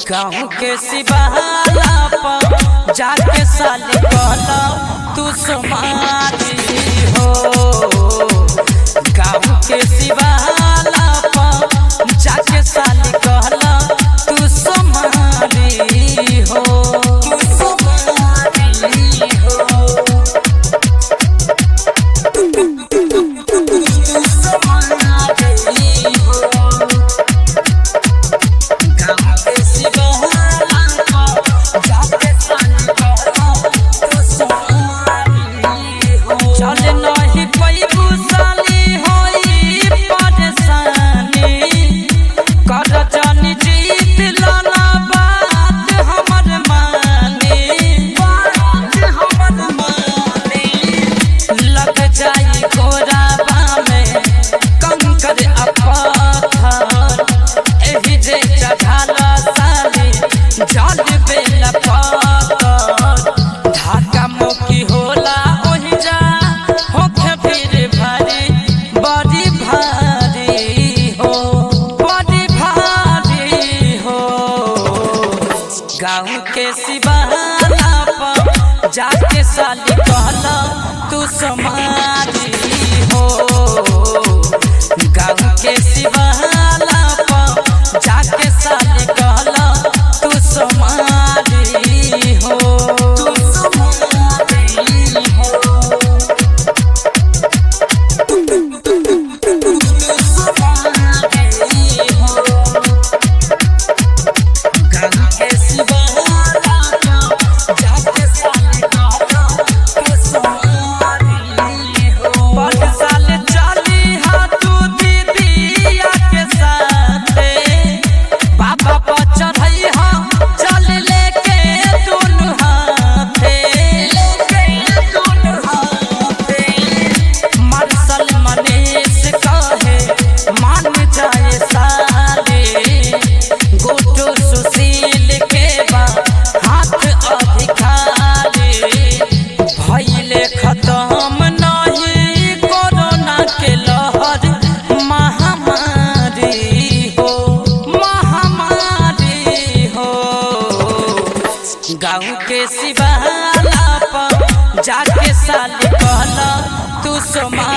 गाँव के सिबहाला पर जाके साले कहला तू समारी हो गाँव के सिबहाला पर जाके साले कहला तू समारी हो तू समारी हो चल नहीं पैबू साली होई परेशानी कर जानी जीत लाला बात हमर मानी बात हमर मानी लग जाई गोराबा में कंकर अपथर एही जे चढ़ाला साली जल बेला पातर धाका मुकी होला ओहि जा होखे फिर भारी बड़ी भारी हो बड़ी भारी हो गाँव के सिबहाला पर जाके साली कहला तू समारी हो गाँव के सिबहाला पर जाके साली कहला तू समारी हो तू समारी हो मार्शल मनीष कहे मान जाए सारे गोटो सुशील के बा हाथ अधिकारी भइले खत्म नहीं कोरोना के लहर महामारी हो महामारी हो गाँव के सिबहाला पर जाके साल कहला तू सोमा